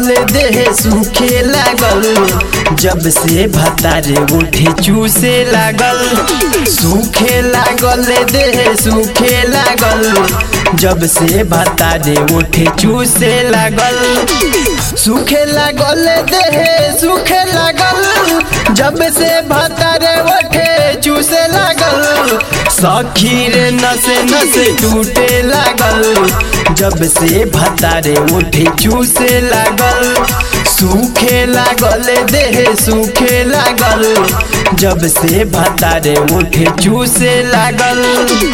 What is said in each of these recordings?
लागल देह सूखे लागल जब से भतारे उठे चूसे लागल सूखे लागल देह सूखे लागल जब से भतारे उठे चूसे लागल सूखे लागल देह सूखे लागल जब से भतारे उठे चूसे लागल सखी रे नसे नसे टूटे लागल जब से भतारे उठे चूसे लागल सूखे लागल देह सूखे लागल जब से भतारे उठे चूसे लागल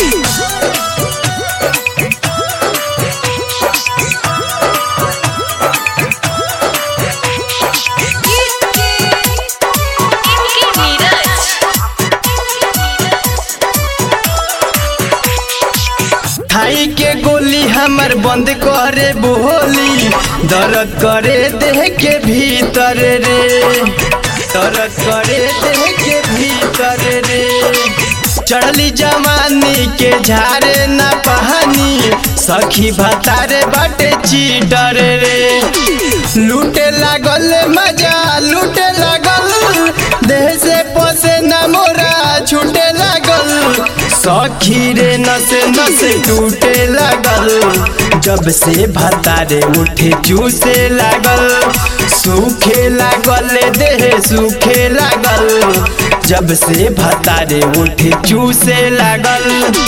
इनकी नीरज थाई के गोली हमर बंद करे बोली दर्द करे देह के भीतर रे दर्द करे देह के भीतर रे चढ़ली जवानी के झारे ना पहानी सखी भतारे बाटे चीटर रे लूटे लागल मजा लूटे लागल देह से पोसे न मोरा छूटे लागल सखी रे नसे नसे टूटे लागल जब से भतारे उठे चूसे लागल सूखे लागल देह सूखे लागल जब से भतारे उठे चूसे लागल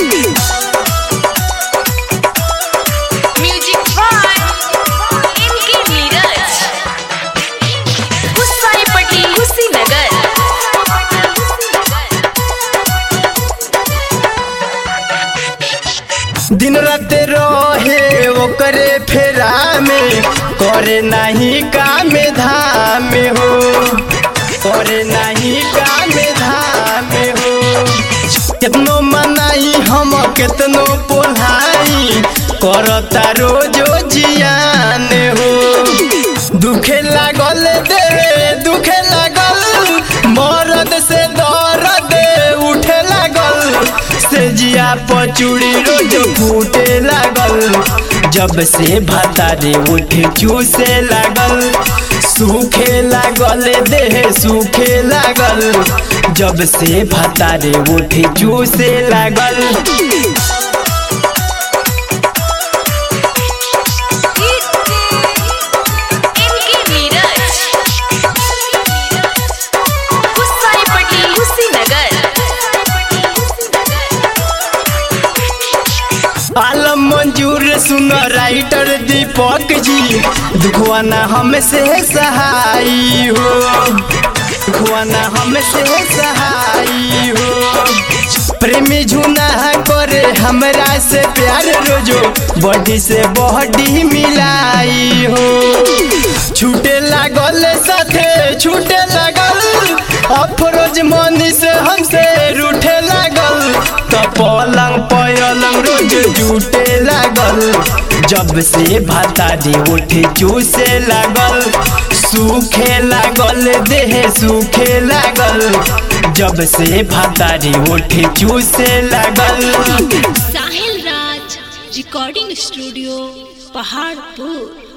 म्यूजिक बाय इनकी नीरज गुस्साईपट्टी कुशीनगर दिन रात रहे ओकरे फेरा में करे नहीं काम धाम हो करे नहीं काम धाम हो कितनो मनाई हम कितनो पोलाई करता रोजो जियान हो दुखे लागल दे दुखे लागल मरद से दर्द उठे लागल से जिया पचूड़ी रोज फूटे लागल जब से भतारे उठे चूसे लागल सूखे लागल देह सूखे लागल जब से भतारे उठे चूसे लागल इनकी नीरज गुस्साईपट्टी कुशीनगर आलम मंजूर सुन राइटर दीपक जी दुखवाना हमसे सहाई हो दुखवाना हमसे सहाई हो प्रेमी झुना करे हमरा से प्यार रोजो बॉडी से बॉडी मिलाई हो छूटे लागल साथे छूटे लागल अफरोज मनी से हमसे रूठे लागल तो पलंग पलंग रोज जूटे लागल जब से भातारी उठे चूसे लागल सूखे लागल देह सूखे लागल जब से भातारी उठे चूसे लागल साहिल राज रिकॉर्डिंग स्टूडियो पहाड़पुर